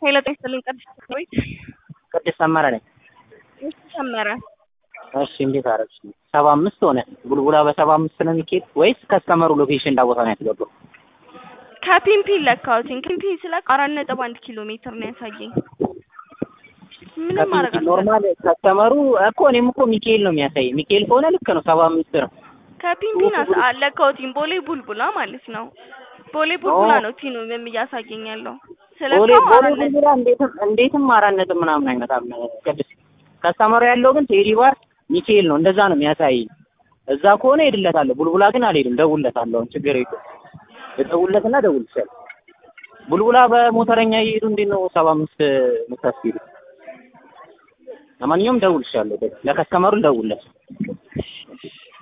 ሄሎ ጤና ይስጥልኝ ቅድስት ወይ ቅድስት ሰመረ ነኝ። እሺ ሰመረ እሺ እንዴት አደረግሽ? ሰባ አምስት ሆነ ቡልቡላ በሰባ አምስት ነው የሚኬድ ወይስ ከስተመሩ ሎኬሽን እንዳቦታ ነው ያስገባው? ከፒምፒ ለካውቲን ፒምፒ ስለቅ አራት ነጥብ አንድ ኪሎ ሜትር ነው ያሳየኝ። ምንም ማድረግ አልቻልኩም። ኖርማል ከስተመሩ እኮ እኔም እኮ ሚካኤል ነው የሚያሳይ። ሚካኤል ከሆነ ልክ ነው ሰባ አምስት ነው። ከፒምፒ ናስ አለካውቲን ቦሌ ቡልቡላ ማለት ነው። ቦሌ ቡልቡላ ነው ቲኑ ምንም እያሳየኝ ያለው ቦሌ ስለካው ቦሌ አራት ነጥብ ቡልቡላ እንዴትም እንዴትም አራት ነጥብ ምናምን አይመጣም። ቅድስት ከስተመሩ ያለው ግን ቴዲ ባር ሚካኤል ነው እንደዛ ነው የሚያሳይ። እዛ ከሆነ ሄድለታለሁ። ቡልቡላ ግን አልሄድም። ደውልለታለሁ። አሁን ችግር የለውም። ልደውልለትና እደውልልሻለሁ። ቡልቡላ በሞተረኛ እየሄዱ እንዴት ነው ሰባ አምስት የምታስኬዱ? ለማንኛውም ደውልልሻለሁ። ለከስተመሩ ደውልለት።